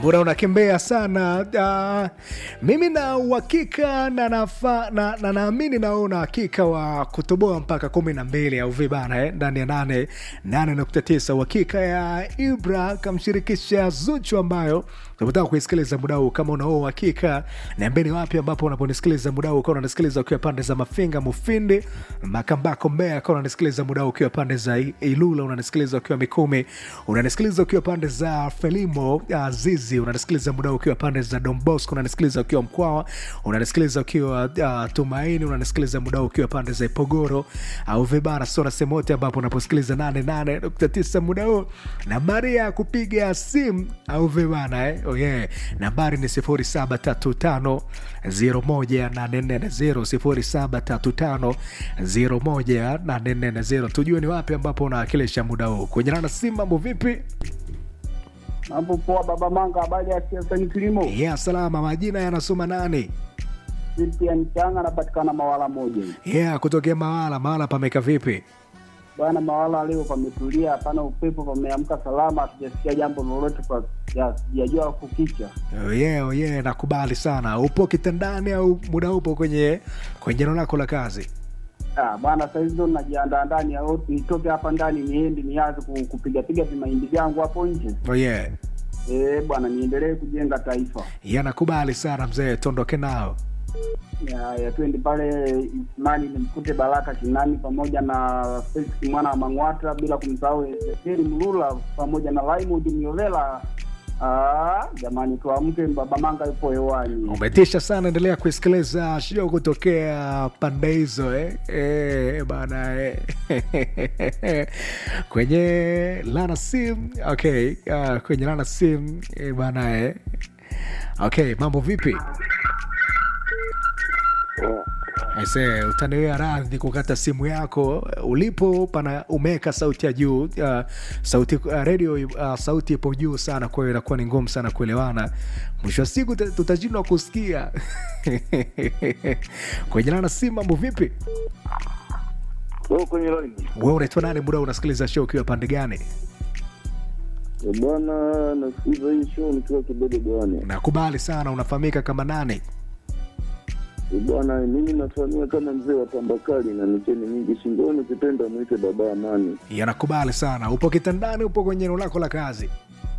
muda unakimbea sana. Uh, mimi na uhakika na nafa, na, na naamini na wewe una uhakika wa kutoboa mpaka kumi na mbili au vibana eh, ndani ya nane nane nukta tisa uhakika ya Ibra kamshirikisha Zuchu ambayo tunataka kuisikiliza muda huu. Kama unao uhakika, niambeni wapi ambapo unaponisikiliza muda huu, ukiwa unanisikiliza ukiwa pande za Mafinga, Mufindi, Makambako, Mbeya, ukiwa unanisikiliza muda huu ukiwa pande za Ilula, unanisikiliza ukiwa Mikumi, unanisikiliza ukiwa pande za Felimo, uh, Zizi, unanisikiliza muda huu ukiwa pande za Don Bosco, unanisikiliza ukiwa Mkwawa, unanisikiliza ukiwa uh, Tumaini, unanisikiliza muda huu ukiwa pande za Ipogoro au Vibara, sora sehemu yote ambapo unaposikiliza 88.9 muda huu. Nambari ya kupiga simu au vibana eh? Oh yeah. Nambari ni 0735 01840 0735 tujue ni wapi ambapo unawakilisha muda huu kwenye rana simu. Mambo vipi? Mambo poa, baba Manga, habari ya siasa ni kilimo. Yeah, salama. Majina yanasoma nani? Christian Changa anapatikana Mawala moja. Yeah, kutokea Mawala. Mawala pameka vipi? Bwana Mawala leo pametulia, hapana upepo, pameamka salama, hatujasikia jambo lolote kwa ya- sijajua kukicha. Oh yeah, oh yeah, nakubali sana. Upo kitandani au muda upo kwenye kwenye eneo lako la kazi? Ah, bwana sasa hivi ndo najiandaa ndani au nitoke hapa ndani niende nianze ku- kupigapiga vimahindi vyangu hapo nje. Oh yeah. Eh, bwana niendelee kujenga taifa. Yeah, nakubali sana mzee, tuondoke nao. Ya, ya twende pale Ismani nimkute Baraka Kinani pamoja na Felix mwana wa Mang'wata bila kumsahau Ezekieli Mlula pamoja na Raymond Miolela. Ah, jamani tuamke, baba Manga yupo hewani. Umetisha sana, endelea kuisikiliza show kutokea pande hizo eh? Eh, bana eh. kwenye lana sim okay. Uh, kwenye lana sim eh, bana eh. Okay, mambo vipi? Aise, utaniwea radhi kukata simu yako ulipo pana umeweka sauti ya juu uh, sauti uh, radio uh, sauti ipo juu sana, kwa hiyo inakuwa ni ngumu sana kuelewana. Mwisho wa siku tuta- tutashindwa kusikia kwenye lana simu. Mambo vipi? Wewe kwenye line. Wewe unaitwa nani? Muda unasikiliza show ukiwa pande gani? Eh, Bwana nasikiliza hii show nikiwa kidogo bwana. Nakubali sana. Unafahamika kama nani? Eh, Bwana mimi nafahamia kama mzee wa Tambakali na micheni mingi shingoni, ukipenda mwite baba Amani. Yanakubali sana. Upo kitandani? Upo kwenye eneo lako la kazi?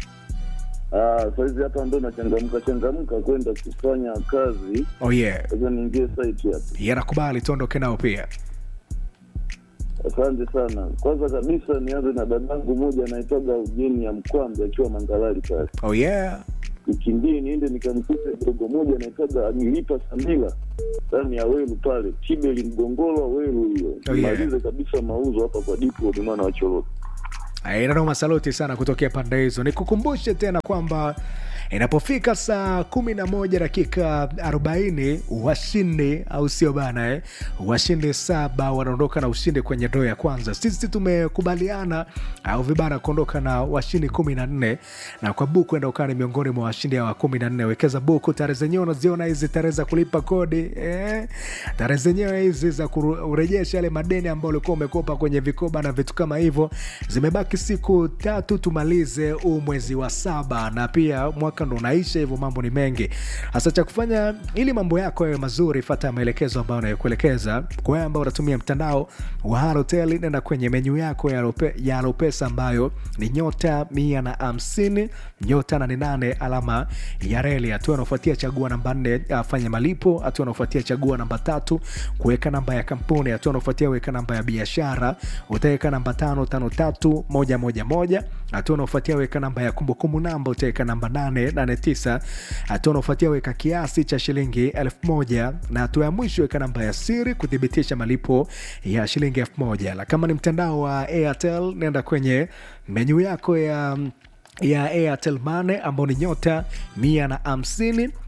Ah, saizi hapa ndo nachangamka changamka kwenda kufanya kazi. Oh yeah. Sasa niingie site hapa. Yanakubali, tuondoke nao pia. Asante sana. Kwanza kabisa nianze na dadangu moja anaitwaga Ujeni ya Mkwambe akiwa Mangalali pale. Oh yeah. Nikimbie niende nikamkute dogo moja anaitwaga Agilipa Samila ndani ya Welu pale Chibeli Mgongolo Welu hiyo. Oh, yeah. Nimalize kabisa mauzo hapa kwa Dipo Bimana wa Choroko. Nanoma, saluti sana kutokea pande hizo. Nikukumbushe tena kwamba inapofika saa kumi na moja dakika arobaini washindi au sio bana eh? Washindi saba wanaondoka na ushindi kwenye ndoo ya kwanza. Sisi tumekubaliana au vibana kuondoka na washindi kumi na nne na kwa buku enda ukani miongoni mwa washindi hawa kumi na nne. Wekeza buku, tarehe zenyewe unaziona hizi, tarehe za kulipa kodi eh? tarehe zenyewe hizi za kurejesha yale madeni ambayo ulikuwa umekopa kwenye vikoba na vitu kama hivyo. Zimebaki siku tatu tumalize huu mwezi wa saba, na pia mwaka ndo unaisha, hivyo mambo ni mengi. Hasa cha kufanya ili mambo yako yawe mazuri, fata maelekezo ambayo nayokuelekeza. Kwa wewe ambao unatumia mtandao wa Halotel, nenda kwenye menyu yako ya Lope- ya Lopesa ambayo ni nyota mia na hamsini nyota nane nane alama ya reli. Hatua anaofuatia chagua namba nne, ah, fanya malipo. Hatua anaofuatia chagua namba tatu, kuweka namba ya kampuni. Hatua anaofuatia weka namba ya biashara, utaweka namba tano tano tatu moja moja moja. Hatua anaofuatia weka namba ya kumbukumbu namba, utaweka namba nane nane tisa. Hatua anaofuatia weka kiasi cha shilingi elfu moja na hatua ya mwisho weka namba ya siri kuthibitisha malipo ya shilingi elfu moja. Na kama ni mtandao wa Airtel, nenda kwenye menyu yako ya ya Airtel Money ambao ni nyota mia na hamsini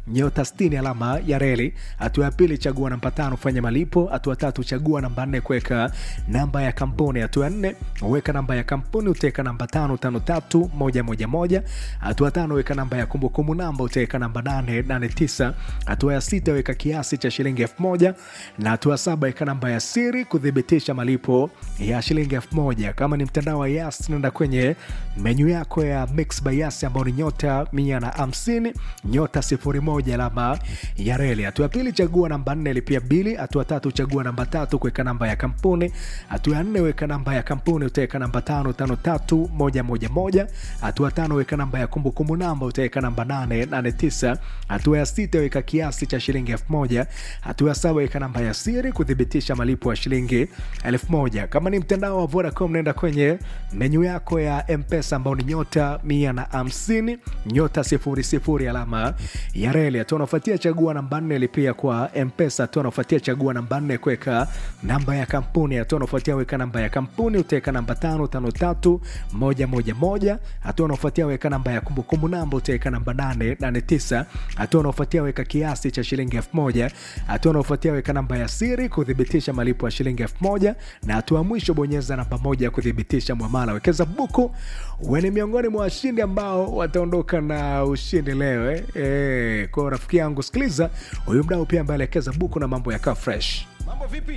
nyota 60 alama ya reli. Hatua ya pili chagua namba tano fanya malipo. Hatua tatu chagua namba nne kuweka namba ya kampuni. Hatua ya nne weka namba ya kampuni utaweka namba tano tano tatu moja moja moja. Hatua tano weka namba ya kumbukumbu namba utaweka namba nane nane tisa. Hatua ya sita weka kiasi cha shilingi elfu moja na hatua saba weka namba ya siri kuthibitisha malipo ya shilingi elfu moja. Kama ni mtandao wa Yas, nenda kwenye menyu yako ya Mix by Yas ambao ni nyota mia na hamsini nyota sifuri moja alama ya reli. Hatua ya pili chagua namba nne lipia bili. Hatua tatu chagua namba tatu kuweka namba ya kampuni. Hatua ya nne weka namba ya kampuni utaweka namba tano tano tatu moja moja moja. Hatua tano weka namba ya kumbukumbu namba utaweka namba nane nane tisa. Hatua ya sita weka kiasi cha shilingi elfu moja. Hatua ya saba weka namba ya siri kuthibitisha malipo ya shilingi elfu moja. Kama ni mtandao wa Vodacom nenda kwenye menyu yako ya Mpesa ambao ni nyota mia na hamsini nyota sifuri sifuri alama ya reli. Hatua unafuatia chagua namba nne lipia kwa Mpesa. Hatua unafuatia chagua namba nne kuweka namba ya kampuni. Hatua unafuatia weka namba ya kampuni utaweka namba tano tano tatu moja moja moja. Hatua unafuatia weka namba ya kumbukumbu namba utaweka namba nane nane tisa. Hatua unafuatia weka kiasi cha shilingi elfu moja. Hatua unafuatia weka namba ya siri kuthibitisha malipo ya shilingi elfu moja na hatua mwisho bonyeza namba moja ya kuthibitisha mwamala. Wekeza buku, uwe ni miongoni mwa washindi ambao wataondoka na ushindi leo eh. Eh, kwa rafiki yangu sikiliza huyu mdau pia ambaye aliwekeza buku na mambo yakaa fresh. Mambo vipi?